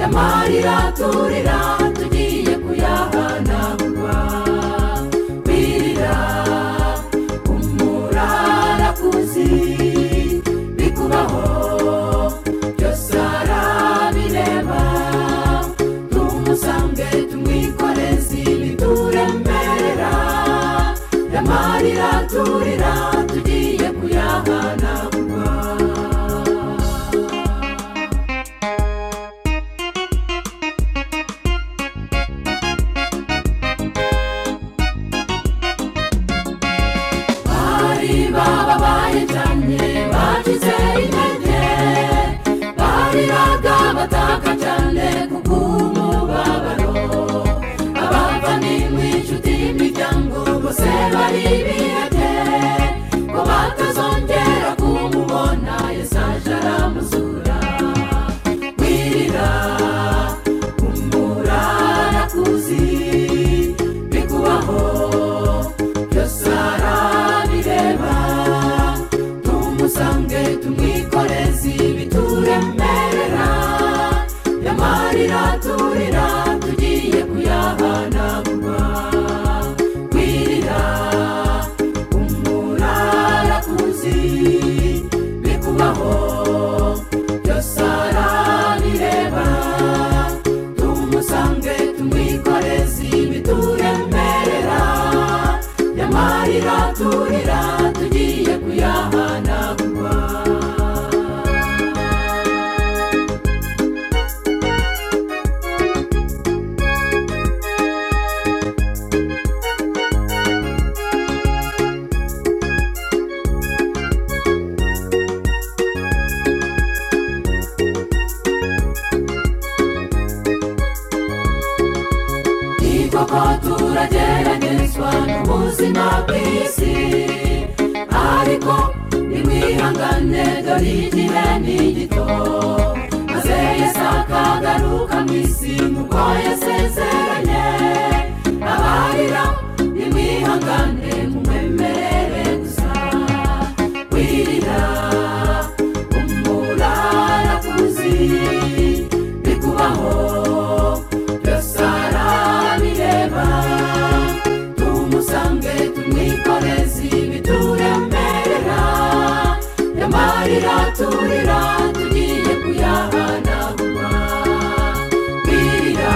amarira turira tugiye kuyahanagura wirira umurarakuzi bikubaho byose arabireba tumusange tumwikoreze ibituremera amarira turira tugiye kuyahanagura bari bababaye cyane bagize intege bariraga bataka cyane kubw'umubabaro abapfa ni mu inshuti y'imiryango bose bari bihebye ko batazongera kumubona yesu aje aramuzura wirira umurarakuzi bikubaho byose arabireba tumusange tumwikoreze ibituremerera yamarira turira tugiye kuyahanagura wirira umurarakuzi bikubaho byose arabireba tumusange tumwikoreze ibituremerera yamarira turira tugiye kuyahanagura ni koko turageragezwa n'ubuzima bw'isi ariko nimwihangane dore igihe ni gito maze yesu akagaruka mu isi nk'uko yasezeranye abarira nimwihangane mumwemerere gusa wirira umurarakuzi bikubaho byose arabireba tumusange tumwikoreze ibituremerera yamarira turira tugiye kuyahanagura wirira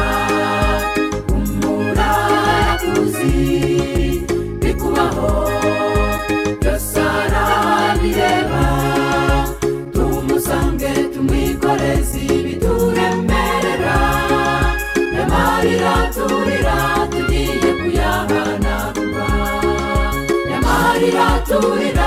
umurarakuzi bikubaho byose arabireba tumusange tumwikoreze ibituremerera yamarira turira tugiye kuyahanagura yamarira turira